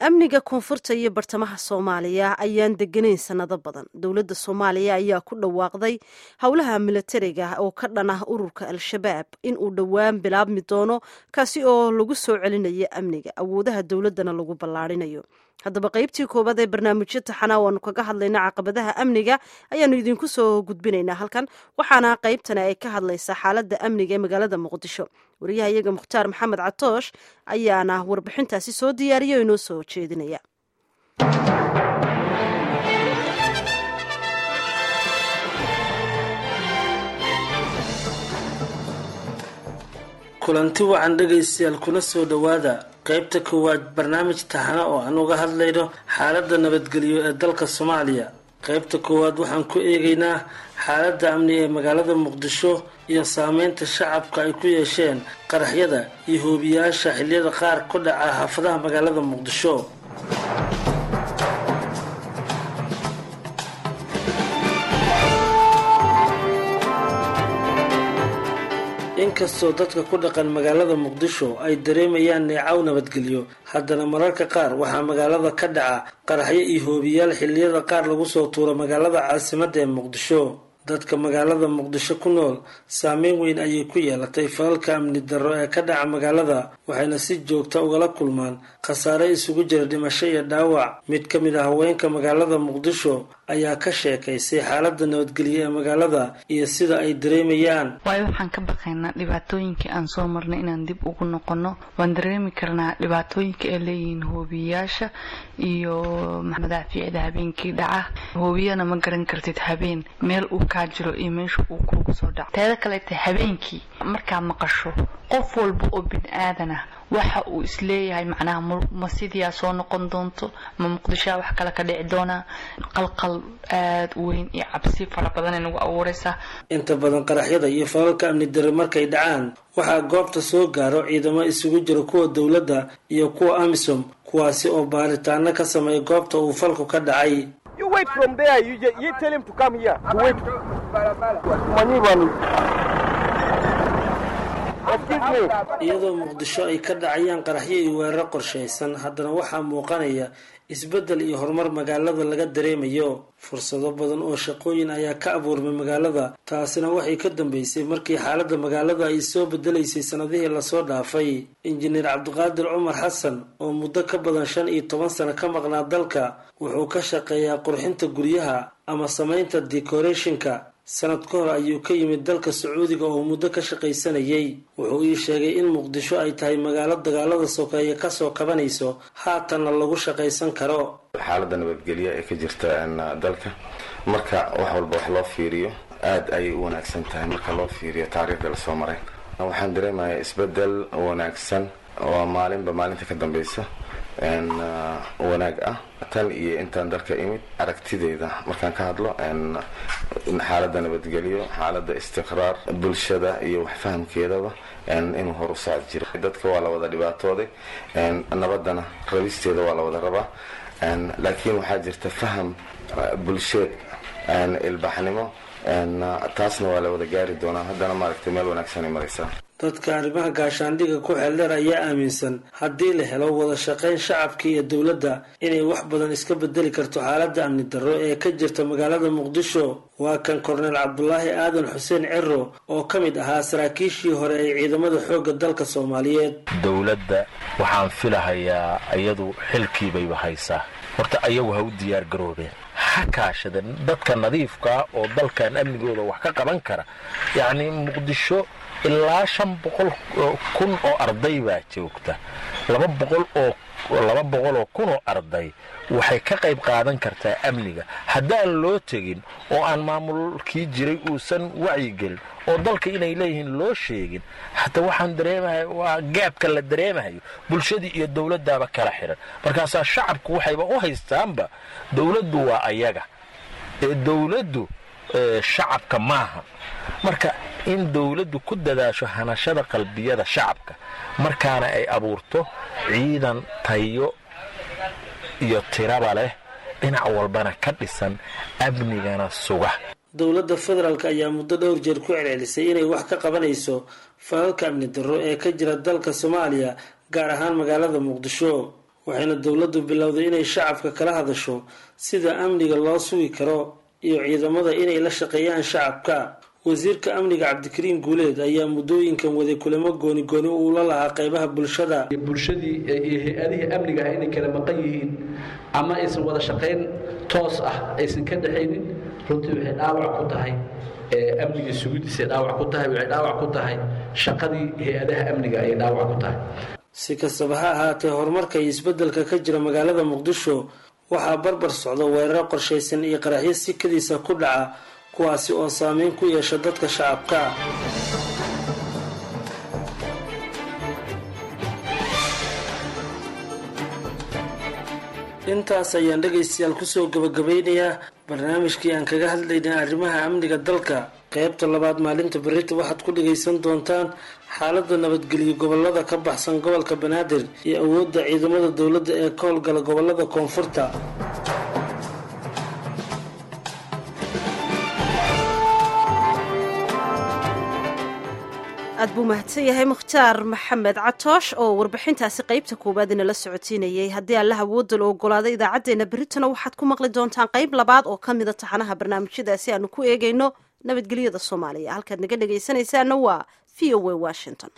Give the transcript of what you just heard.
amniga koonfurta iyo bartamaha soomaaliya ayaan deganayn sanado badan dowladda soomaaliya ayaa ku dhawaaqday howlaha milatariga oo ka dhan ah ururka al-shabaab in uu dhowaan bilaabmi doono kaasi oo lagu soo celinayo amniga awoodaha dowladdana lagu ballaarinayo haddaba qaybtii koowaad ee barnaamijyo taxana waanu kaga hadlayna caqabadaha amniga ayaanu idinku soo gudbinaynaa halkan waxaana qaybtani ay ka hadlaysaa xaaladda amniga ee magaalada muqdisho wariyaha iyaga mukhtaar maxamed catoosh ayaana warbixintaasi soo diyaariya oo inoo soo jeedinaya kulanti wacan dhegaystayaal kuna soo dhowaada qaybta koowaad barnaamij taxana oo aan uga hadlayno xaaladda nabadgelyo ee dalka soomaaliya qaybta koowaad waxaan ku eegaynaa xaaladda amni ee magaalada muqdisho iyo saameynta shacabka ay ku yeesheen qaraxyada iyo hoobiyaasha xilliyada qaar ku dhaca xaafadaha magaalada muqdisho inkastoo dadka ku dhaqan magaalada muqdisho ay dareemayaan neecaw nabadgelyo haddana mararka qaar waxaa magaalada ka dhaca qaraxyo iyo hoobiyaal xilliyada qaar lagu soo tuuro magaalada caasimadda ee muqdisho dadka magaalada muqdisho ku nool saameyn weyn ayay ku yeelatay falalka amni darro ee ka dhaca magaalada waxayna si joogta ugala kulmaan khasaare isugu jira dhimasho iyo dhaawac mid ka mid ah haweenka magaalada muqdisho ayaa ka sheekaysay xaaladda nabadgelyo ee magaalada iyo sida ay dareemayaan waayo waxaan ka baqaynaa dhibaatooyinkii aan soo marnay inaan dib ugu noqono waan dareemi karnaa dhibaatooyinka ay leeyihiin hoobiyayaasha iyo madaafiicda habeenkii dhaca hoobiyana ma garan kartid habeen meel uu kaa jiro iyo meesha uu kuugu soo dhaco teeda kaleeta habeenkii markaa maqasho qof walba oo bin aadan ah waxa uu isleeyahay macnaha ma sidiyaa soo noqon doonto ma muqdishoa wax kale ka dhici doonaa qalqal aad u weyn iyo cabsi fara badanay nagu abuuraysaa inta badan qaraxyada iyo falalka amni darre markay dhacaan waxaa goobta soo gaaro ciidamo isugu jira kuwa dowladda iyo kuwa amisom kuwaasi oo baaritaano ka sameeya goobta uu falku ka dhacay iyadoo muqdisho ay ka dhacayaan qaraxyo iyo weeraro qorshaysan haddana waxaa muuqanaya isbeddel iyo horumar magaalada laga dareemayo fursado badan oo shaqooyin ayaa ka abuurmay magaalada taasina waxay ka dambeysay markii xaaladda magaalada ay soo bedelaysay sanadihii lasoo dhaafay injineer cabdiqaadir cumar xasan oo muddo ka badan shan iyo toban sano ka maqnaa dalka wuxuu ka shaqeeyaa qurxinta guryaha ama samaynta decorationka sanad ka hor ayuu ka yimid dalka sacuudiga oo muddo ka shaqaysanayay wuxuu ii sheegay in muqdisho ay tahay magaalo dagaalada sokeeye kasoo kabanayso haatanna lagu shaqaysan karo xaaladda nabadgelya ee ka jirta dalka marka wax walba wax loo fiiriyo aad ayay u wanaagsan tahay marka loo fiiriyo taariikhda lasoo maray waxaan dareemayaa isbedel wanaagsan oo maalinba maalinta ka dambeysa wanaag ah tan iyo intaan dalka imid aragtideeda markaan ka hadlo xaaladda nabadgelyo xaaladda istiqraar bulshada iyo waxfahamkeedaba inuu hor u socod jiro dadka waa la wada dhibaatooday nabadana rabisteeda waa la wada rabaa laakiin waxaa jirta faham bulsheed ilbaxnimo taasna waa la wada gaari doonaa haddana maaragtay meel wanaagsanay maraysaa dadka arrimaha gaashaandhiga ku xeeldheer ayaa aaminsan haddii la helo wada shaqayn shacabka iyo dowladda inay wax badan iska bedeli karto xaaladda amni darro ee ka jirta magaalada muqdisho waa kan korneel cabdulaahi aadan xuseen ciro oo ka mid ahaa saraakiishii hore ee ciidamada xoogga dalka soomaaliyeed dowladda waxaan filahayaa iyadu xilkiibayba haysaa horta ayagu ha u diyaar garoobeen ha kaashadeen dadka nadiifkaa oo dalkan amnigooda wax ka qaban kara yacnii muqdisho ilaa shan boqol kun oo arday baa joogta laba boqol oo laba boqol oo kun oo arday waxay ka qayb qaadan kartaa amniga haddaan loo tegin oo aan maamulkii jiray uusan wacyigelin oo dalka inay leeyihiin loo sheegin hataa waxaan dareemahay waa gaabka la dareemahayo bulshadii iyo dowladdaaba kala xiran markaasaa shacabku waxayba u haystaanba dowladdu waa ayaga ee dowladdu shacabka maaha marka in dowladdu ku dadaasho hanashada qalbiyada shacabka markaana ay abuurto ciidan tayo iyo tiraba leh dhinac walbana ka dhisan amnigana suga dowladda federaalk ayaa muddo dhowr jeer ku celcelisay inay wax ka qabanayso falalka amni darro ee ka jira dalka soomaaliya gaar ahaan magaalada muqdisho waxayna dowladdu bilowday inay shacabka kala hadasho sida amniga loo sugi karo iyo ciidamada inay la shaqeeyaan shacabka wasiirka amniga cabdikariim guuleed ayaa muddooyinkan waday kulamo gooni gooni uula lahaa qeybaha bulshada bulshadii iyo hay-adihii amniga ah inay kala maqan yihiin ama aysan wada shaqayn toos ah aysan ka dhexaynin runtii waxay dhaawac ku tahay amniga sugidiisay dhaawac ku tahay waxay dhaawac ku tahay shaqadii hay-adaha amniga ayay dhaawac ku tahay si kastaba ha ahaatee horumarka iyo isbeddelka ka jira magaalada muqdisho waxaa barbar socda weeraro qorshaysan iyo qaraxyo sikadiisa ku dhaca kuwaasi oo saameyn ku yeesha dadka shacabka intaas ayaan dhegaystayaal kusoo gabagabeynayaa barnaamijkii aan kaga hadlaynay arrimaha amniga dalka qeybta labaad maalinta berita waxaad ku dhagaysan doontaan xaalada nabadgelyo gobolada ka baxsan gobolka banaadir iyo awoodda ciidamada dowladda ee ka howlgala gobolada koonfurta aad buu mahadsan yahay mukhtaar maxamed catoosh oo warbixintaasi qeybta koowaad inala socotiinayay haddii alla awoodda la ogolaada idaacaddeenna beritana waxaad ku maqli doontaan qeyb labaad oo ka mida taxanaha barnaamijyadaasi aanu ku eegayno nabadgelyada soomaaliya halkaad naga dhegaysanaysaana waa v o a washington